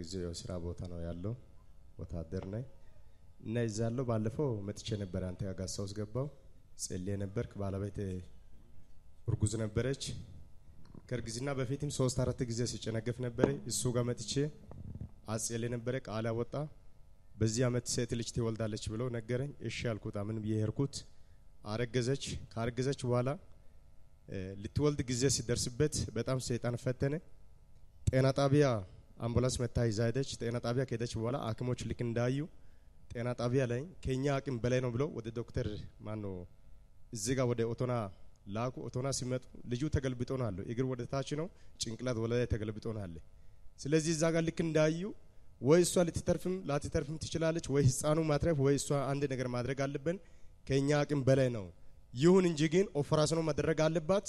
ለጊዜው ያው ስራ ቦታ ነው ያለው ወታደር ነኝ እና እዛ ያለው ባለፈው መጥቼ ነበር አንተ ጋር ጋሳ ውስጥ ገባው ጸልዬ ነበርክ ባለቤት እርጉዝ ነበረች ከእርግዝና በፊትም ሶስት አራት ጊዜ ሲጨነገፍ ነበረ እሱ ጋር መጥቼ አጸልዬ ነበረ ቃል አወጣ በዚህ አመት ሴት ልጅ ትወልዳለች ብሎ ነገረኝ እሺ ያልኩት አምን ብዬ ሄድኩት አረገዘች ካረገዘች በኋላ ልትወልድ ጊዜ ሲደርስበት በጣም ሰይጣን ፈተነ ጤና ጣቢያ አምቡላንስ መታ ይዛ ሄደች ጤና ጣቢያ ከሄደች በኋላ ሐኪሞች ልክ እንዳዩ ጤና ጣቢያ ላይ ከኛ አቅም በላይ ነው ብሎ ወደ ዶክተር ማኖ እዚህ ጋር ወደ ኦቶና ላኩ ኦቶና ሲመጡ ልጁ ተገልብጦ ነው አለው እግር ወደ ታች ነው ጭንቅላት ወደ ላይ ተገልብጦ ነው አለ ስለዚህ እዛ ጋር ልክ እንዳዩ ወይ እሷ ልትተርፍም ላትተርፍም ትችላለች ወይ ህፃኑ ማትረፍ ወይ እሷ አንድ ነገር ማድረግ አለብን ከኛ አቅም በላይ ነው ይሁን እንጂ ግን ኦፕራሲዮኑ መደረግ አለባት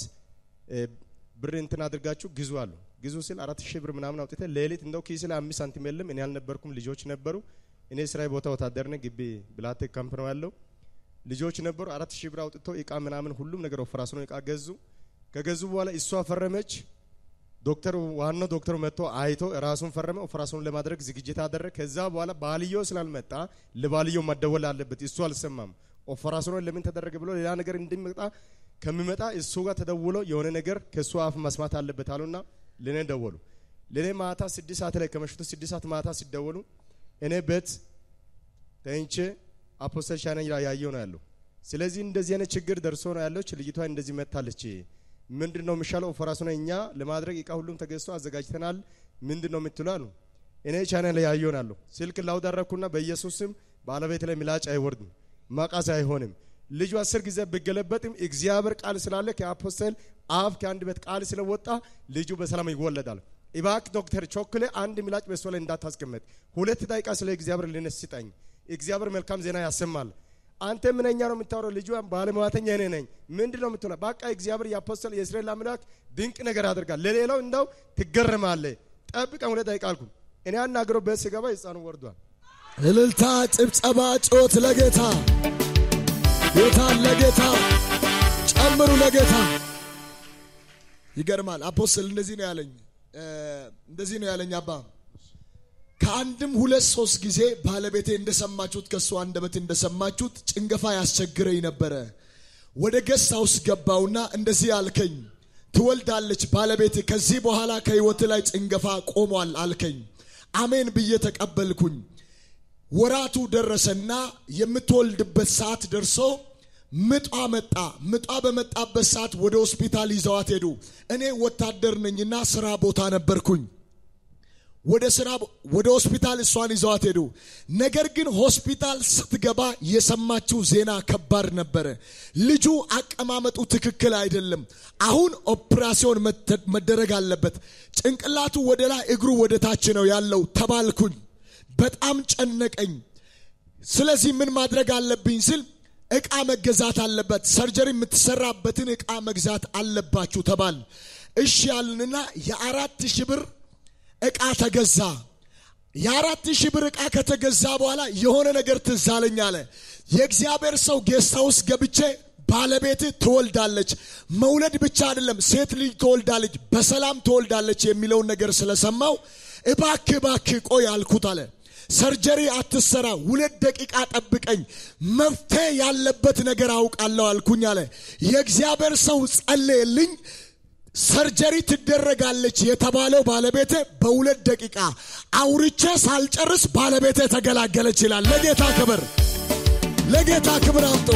ብር እንትን አድርጋችሁ ግዙ አሉ ግዙ ስል አራት ሺህ ብር ምናምን አውጥተ ሌሊት እንደው ኪስ ላይ አምስት ሳንቲም የለም እኔ አልነበርኩም ልጆች ነበሩ እኔ ስራዬ ቦታ ወታደር ነኝ ግቢ ብላቴ ካምፕ ነው ያለው ልጆች ነበሩ አራት ሺህ ብር አውጥቶ እቃ ምናምን ሁሉም ነገር ኦፕራሲዮኑ እቃ ገዙ ከገዙ በኋላ እሷ ፈረመች ዶክተሩ ዋናው ዶክተሩ መጥቶ አይቶ ራሱን ፈረመ ኦፕራሲዮኑን ለማድረግ ዝግጅት አደረገ ከዛ በኋላ ባልዮ ስላልመጣ ለባልዮ መደወል አለበት እሱ አልሰማም ኦፕራሲዮኑን ለምን ተደረገ ብሎ ሌላ ነገር እንዲመጣ ከሚመጣ እሱ ጋር ተደውሎ የሆነ ነገር ከእሱ አፍ መስማት አለበት አሉና ለእኔ ደወሉ ለእኔ ማታ ስድስት ሰዓት ላይ ከመሽቱ ስድስት ሰዓት ማታ ሲደወሉ እኔ ቤት ተኝቼ አፖስተል ሻነ ያየው ነው ያለው ስለዚህ እንደዚህ አይነት ችግር ደርሶ ነው ያለች ልጅቷ እንደዚህ መታለች ምንድን ነው የሚሻለው ኦፕራሲዮን እኛ ለማድረግ እቃ ሁሉም ተገዝቶ አዘጋጅተናል ምንድን ነው የምትሉ አሉ እኔ ቻና ላይ ያየው ናለሁ ስልክ ላውዳረኩና በኢየሱስ ስም ባለቤት ላይ ምላጭ አይወርድም ማቃስ አይሆንም ልጁ አስር ጊዜ ብገለበጥም እግዚአብሔር ቃል ስላለ ከአፖስተል አፍ ከአንድ ቤት ቃል ስለወጣ ልጁ በሰላም ይወለዳል ኢባክ ዶክተር ቾክሌ አንድ ምላጭ በሷ ላይ እንዳታስቀምጥ ሁለት ደቂቃ ስለ እግዚአብሔር ልነስ ስጠኝ እግዚአብሔር መልካም ዜና ያሰማል አንተ ምንኛ ነው የምታወራው ልጁ ባለሙያተኛ እኔ ነኝ ምንድን ነው የምትሆነው በቃ እግዚአብሔር የአፖስተል የእስራኤል አምላክ ድንቅ ነገር አድርጋል ለሌላው እንደው ትገረማለ ጠብቀን ሁለት ደቂቃ አልኩ እኔ አናግረው ቤት ስገባ ህፃኑ ወርዷል እልልታ ጭብጨባ ጮት ለጌታ ጌታን ለጌታ ጨምሩ ለጌታ ይገርማል አፖስትል እንደዚህ ነው ያለኝ እንደዚህ ነው ያለኝ አባ ከአንድም ሁለት ሶስት ጊዜ ባለቤቴ እንደሰማችሁት ከእሱ አንደበት እንደሰማችሁት ጭንገፋ ያስቸግረኝ ነበረ ወደ ገስት ሃውስ ገባውና እንደዚህ አልከኝ ትወልዳለች ባለቤት ከዚህ በኋላ ከህይወት ላይ ጭንገፋ ቆሟል አልከኝ አሜን ብዬ ተቀበልኩኝ ወራቱ ደረሰና የምትወልድበት ሰዓት ደርሶ ምጧ መጣ ምጧ በመጣበት ሰዓት ወደ ሆስፒታል ይዘዋት ሄዱ እኔ ወታደር ነኝና ስራ ቦታ ነበርኩኝ ወደ ስራ ወደ ሆስፒታል እሷን ይዘዋት ሄዱ ነገር ግን ሆስፒታል ስትገባ የሰማችው ዜና ከባድ ነበረ ልጁ አቀማመጡ ትክክል አይደለም አሁን ኦፕራሲዮን መደረግ አለበት ጭንቅላቱ ወደ ላይ እግሩ ወደ ታች ነው ያለው ተባልኩኝ በጣም ጨነቀኝ ስለዚህ ምን ማድረግ አለብኝ ስል እቃ መገዛት አለበት ሰርጀሪ የምትሰራበትን እቃ መግዛት አለባችሁ ተባል እሺ ያልንና የአራት ሺህ ብር እቃ ተገዛ የአራት ሺህ ብር እቃ ከተገዛ በኋላ የሆነ ነገር ትዛለኝ አለ የእግዚአብሔር ሰው ጌስታ ውስጥ ገብቼ ባለቤት ትወልዳለች መውለድ ብቻ አይደለም ሴት ልጅ ትወልዳለች በሰላም ትወልዳለች የሚለውን ነገር ስለሰማው እባክ እባክ ቆይ አልኩት አለ ሰርጀሪ አትሰራ ሁለት ደቂቃ ጠብቀኝ መፍትሄ ያለበት ነገር አውቃለሁ አልኩኝ አለ የእግዚአብሔር ሰው ጸለየልኝ ሰርጀሪ ትደረጋለች የተባለው ባለቤቴ በሁለት ደቂቃ አውርቼ ሳልጨርስ ባለቤቴ ተገላገለች ይላል ለጌታ ክብር ለጌታ ክብር አምጦ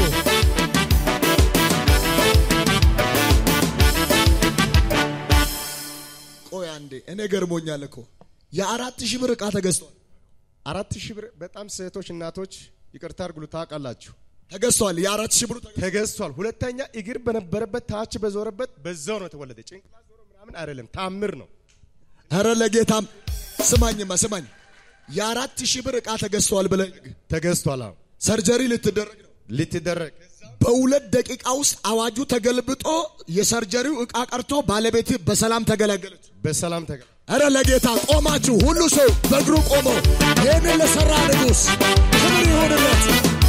ቆይ አንዴ እኔ ገርሞኛል እኮ የአራት ሺህ ብር ዕቃ ተገዝቷል አራት ሺህ ብር በጣም ሴቶች እናቶች ይቅርታ አርግሉ ታውቃላችሁ ተገዝቷል የአራት ሺህ ብሩ ተገዝቷል ሁለተኛ እግር በነበረበት ታች በዞረበት በዛው ነው የተወለደ ጭንቅላት ዞሮ ምናምን አይደለም ታምር ነው ኧረ ለጌታም ስማኝማ ስማኝ የአራት ሺህ ብር ዕቃ ተገዝቷል ብለ ተገዝቷል አዎ ሰርጀሪ ልትደረግ ነው ልትደረግ በሁለት ደቂቃ ውስጥ አዋጁ ተገልብጦ የሰርጀሪው ዕቃ ቀርቶ ባለቤት በሰላም ተገላገለች በሰላም ተገ እረ ለጌታ ቆማችሁ ሁሉ ሰው በእግሩ ቆሞ ይህንን ለሰራ ንጉሥ ክብር ይሆንለት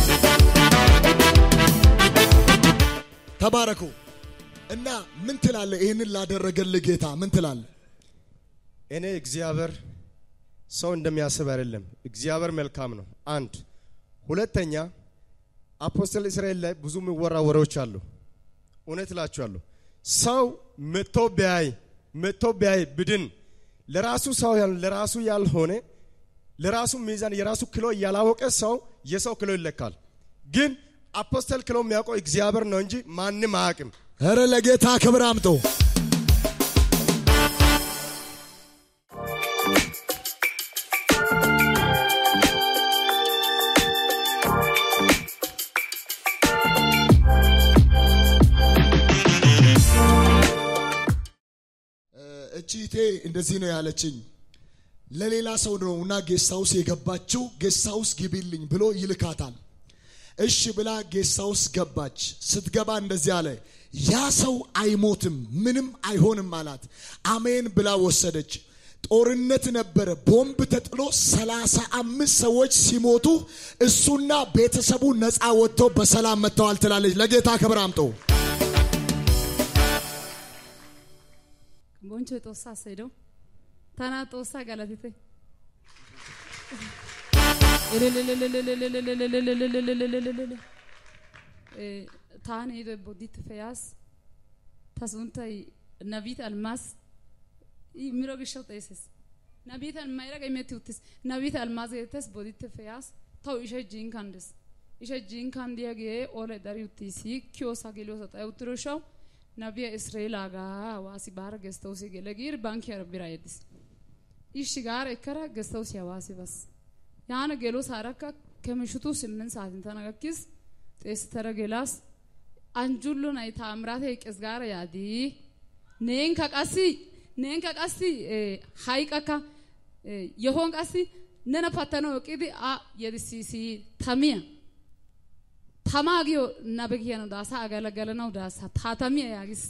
ተባረኩ እና ምን ትላለ ይህንን ላደረገልህ ጌታ ምን ትላለ እኔ እግዚአብሔር ሰው እንደሚያስብ አይደለም። እግዚአብሔር መልካም ነው። አንድ ሁለተኛ አፖስትል እስራኤል ላይ ብዙ የሚወራ ወሬዎች አሉ። እውነት እላችኋለሁ ሰው መጥቶ ቢያይ መጥቶ ቢያይ ብድን ለራሱ ሰው ያል ለራሱ ያልሆነ ለራሱ ሚዛን የራሱ ኪሎ ያላወቀ ሰው የሰው ኪሎ ይለካል። ግን አፖስተል ኪሎ የሚያውቀው እግዚአብሔር ነው እንጂ ማንም አያውቅም። ኧረ ለጌታ ክብር አምጦ እቺቴ እንደዚህ ነው ያለችኝ። ለሌላ ሰው ነው እና ጌስት ሃውስ የገባችው ጌስት ሃውስ ግቢልኝ ብሎ ይልካታል። እሺ ብላ ጌስት ሃውስ ገባች። ስትገባ እንደዚህ አለ፣ ያ ሰው አይሞትም ምንም አይሆንም አላት። አሜን ብላ ወሰደች። ጦርነት ነበረ። ቦምብ ተጥሎ ሰላሳ አምስት ሰዎች ሲሞቱ እሱና ቤተሰቡ ነፃ ወጥቶ በሰላም መጥተዋል ትላለች። ለጌታ ክብር አምጦ boncho xoossaa seedoo tanaa xoossaa galatite taani hiidoy bodditte feyaas ta sunttay nabiit almaas i miro gishshawu xeeses nabiit almayra imetti uttis nabiit almaas geetettes boditte feyaas tawu ishay jinkan des ishay jinkan diyagee olay dari uttis kiyoosaa geliyoosa xayi uttiro gishshawu nabiya israa'eelaagaa hawaasi baara gestawusi gele giir bankiyara bira yeddis ishshi gaara ekkara gestawusi hawaasi bas yaana gelo saarakka ከምሽቱ ስምንት ሰዓት እንተና ገኪስ ጤስተረ ጌላስ አንጁሎ ናይ ታምራቴ ቄስ ጋር ያዲ ኔን ከቀሲ ኔን ከቀሲ ሃይቀካ የሆን ቀሲ ነነ ፈተኖ ቂዲ አ የዲሲሲ ተሚያ ተማጊዮ ነብጊያ ነው ዳሳ አገለገለ ነው ዳሳ ታተሚያ ያጊስ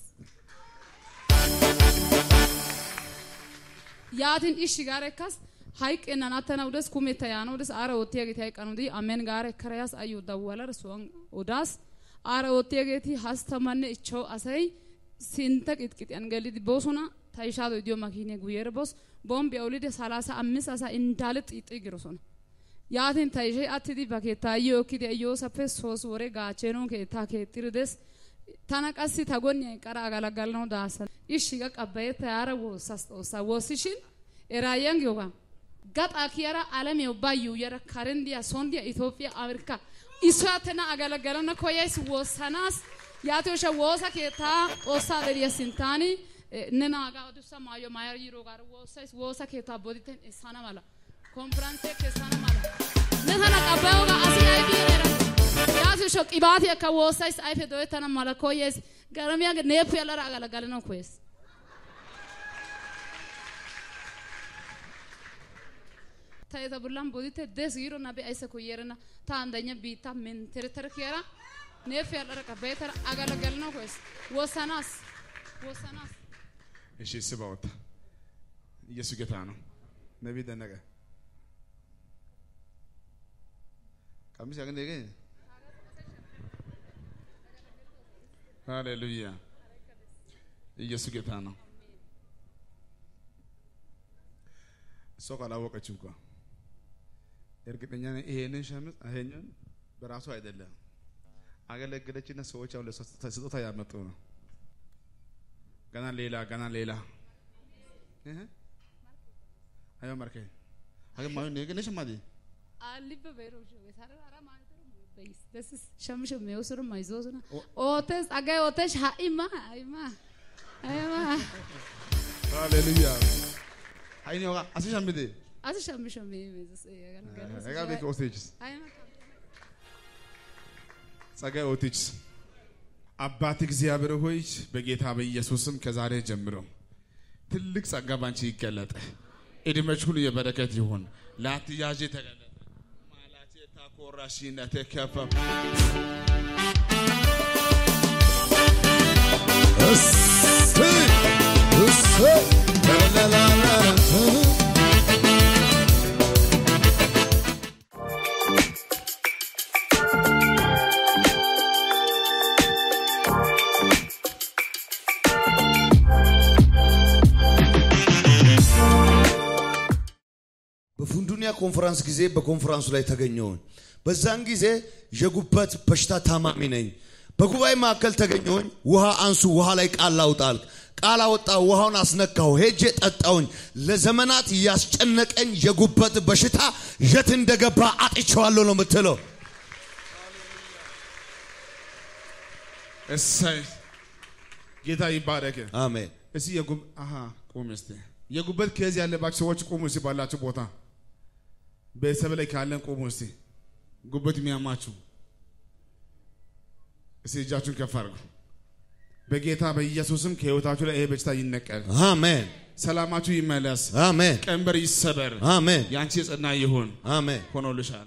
yaatin ishshi gaara ekkas hayqqennan attanawu des kumetta yaanawu des aara oottiyageeti hayqqanawu di amen gaara ekkara yaas ayyo dawwalara suwan odaas aara oottiyageeti hastamanne ichchawu asay sintta qixqixiyan gelidi boosona ta ishaadoy diyo makiniya guyyeera boos bombbiya olidi salaasa ammis asaa indaale xiixxi girosona yaatin ta ishay attidi ba keettaa ayyo ekkidi ayyoosappe soos wore gaachcheenon keettaa keexxiri des tana qassi ta gonniya eqqara agalagalanawu daasa ishshi qa qabbayetta yaara woossas xoossaa woossishin eraayan giyogaa gaxaa kiyara alamiya ubbaa yuuyara karen diya son diya itoophiya amerka issoy attena agalagalana koyays woossanaas yaatiyosha woosa keettaa xoossaa deriya sintaani ne naagaa adussa maayo maayara yiiroogaara woossays woosa keettaa boditen essana mala konferansiya kessana mala ne tana qabbayogaa asi aybi era yaatiyosha qibaatiyakka woossays ayfe doyettana mala koyees garamiya neepu yalara agalagalanawu koyees ta eta bollan bodite des giiro nabi aysa koyerena ta andanya biitta menteretere kiyara neefu yalara qabbayetara agalagalanawu koyees woosanaas woosanaas እሺ ስባ ወጣ ኢየሱስ ጌታ ነው። ነቢይ ደነቀ ቀሚስ ያገኘ ገ ሃሌሉያ ኢየሱስ ጌታ ነው። እሷ ካላወቀች እንኳ እርግጠኛ ነኝ ይሄንን ሸምዝ ይሄንን በራሱ አይደለም አገለገለችና ሰዎች አሁን ለእሷ ስጦታ ያመጡ ነው። ገና ሌላ ገና ሌላ አዮ ማርከ አገ ማዩ ነገ ነሽ ማዲ alibba beero shoge sarara ara maaytero beis this is shamisho meosoro maizosona otes agay otes haima haima haima ሃሌሉያ አይኒ ወጋ አሲሽ አምዴ asi shamisho me mezos አጋ ቤክ ኦስቴጅስ haima ጸጋይ ኦቲችስ አባት እግዚአብሔር ሆይ በጌታ በኢየሱስም ከዛሬ ጀምሮ ትልቅ ጸጋ ባንቺ ይገለጥ። እድሜሽ ሁሉ የበረከት ይሁን። ላትያዥ ተገለጠ ማላቴ ታኮራሽነት ከፈ እሰይ እሰይ ላላላላ ኮንፈረንስ ጊዜ በኮንፈረንሱ ላይ ተገኘሁኝ። በዛን ጊዜ የጉበት በሽታ ታማሚ ነኝ። በጉባኤ መካከል ተገኘሁኝ። ውሃ አንሱ፣ ውሃ ላይ ቃል ላውጣል። ቃል አወጣ፣ ውሃውን አስነካሁ፣ ሄጄ ጠጣውኝ። ለዘመናት ያስጨነቀኝ የጉበት በሽታ የት እንደገባ አጥቼዋለሁ ነው የምትለው። እሰይ ጌታ ይባረክ። አሜን። እስቲ የጉብ አሃ ቁም እስቲ የጉበት ኬዝ ያለባቸው ሰዎች ቁሙ እስቲ ባላችሁ ቦታ ቤተሰብ ላይ ካለን ቁሙ እስቲ ጉበት የሚያማችሁ እስቲ እጃችሁን ከፍ አድርጉ። በጌታ በኢየሱስም ከህይወታችሁ ላይ ይሄ በሽታ ይነቀል፣ አሜን። ሰላማችሁ ይመለስ፣ አሜን። ቀንበር ይሰበር፣ አሜን። የአንቺ የጸና ይሁን አሜን። ሆኖልሻል።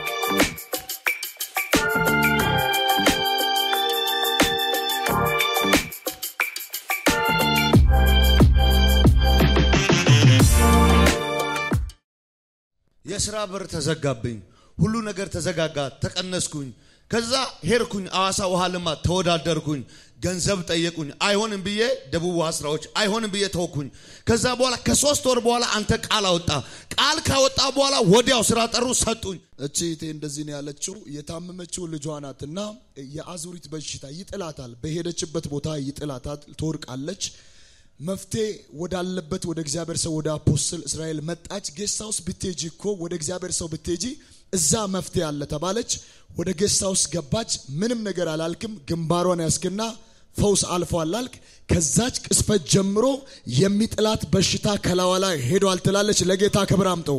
የስራ በር ተዘጋብኝ። ሁሉ ነገር ተዘጋጋ። ተቀነስኩኝ። ከዛ ሄድኩኝ አዋሳ ውሃ ልማት ተወዳደርኩኝ። ገንዘብ ጠየቁኝ። አይሆንም ብዬ ደቡብ ውሃ ስራዎች አይሆንም ብዬ ተወኩኝ። ከዛ በኋላ ከሶስት ወር በኋላ አንተ ቃል አወጣ። ቃል ካወጣ በኋላ ወዲያው ስራ ጠሩ ሰጡኝ። እቺ እህቴ እንደዚህ ነው ያለችው። የታመመችው ልጇ ናትና የአዙሪት በሽታ ይጥላታል። በሄደችበት ቦታ ይጥላታል፣ ትወድቃለች። መፍትሄ ወዳለበት ወደ እግዚአብሔር ሰው ወደ አፖስትል እስራኤል መጣች። ጌስት ሃውስ ብትሄጂ እኮ ወደ እግዚአብሔር ሰው ብትሄጂ እዛ መፍትሄ አለ ተባለች። ወደ ጌስት ሃውስ ገባች። ምንም ነገር አላልክም። ግንባሯን ያስክና ፈውስ አልፏል አልክ። ከዛች ቅስፈት ጀምሮ የሚጥላት በሽታ ከላዋ ላይ ሄዷል ትላለች። ለጌታ ክብር አምጠው።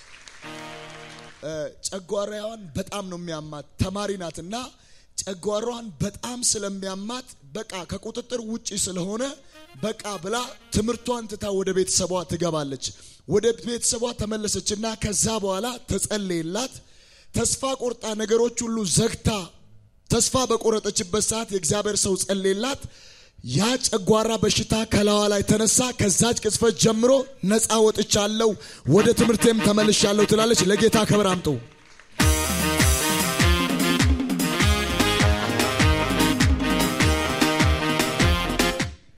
ጨጓራዋን በጣም ነው የሚያማት። ተማሪ ናትና ጨጓራዋን በጣም ስለሚያማት በቃ ከቁጥጥር ውጪ ስለሆነ በቃ ብላ ትምህርቷን ትታ ወደ ቤተሰቧ ትገባለች። ወደ ቤተሰቧ ተመለሰችና ከዛ በኋላ ተጸለየላት። ተስፋ ቆርጣ ነገሮች ሁሉ ዘግታ ተስፋ በቆረጠችበት ሰዓት የእግዚአብሔር ሰው ጸለየላት። ያ ጨጓራ በሽታ ከላዋ ላይ ተነሳ። ከዛች ቅጽበት ጀምሮ ነፃ ወጥቻለሁ፣ ወደ ትምህርቴም ተመልሻለሁ ትላለች። ለጌታ ክብር አምጡ።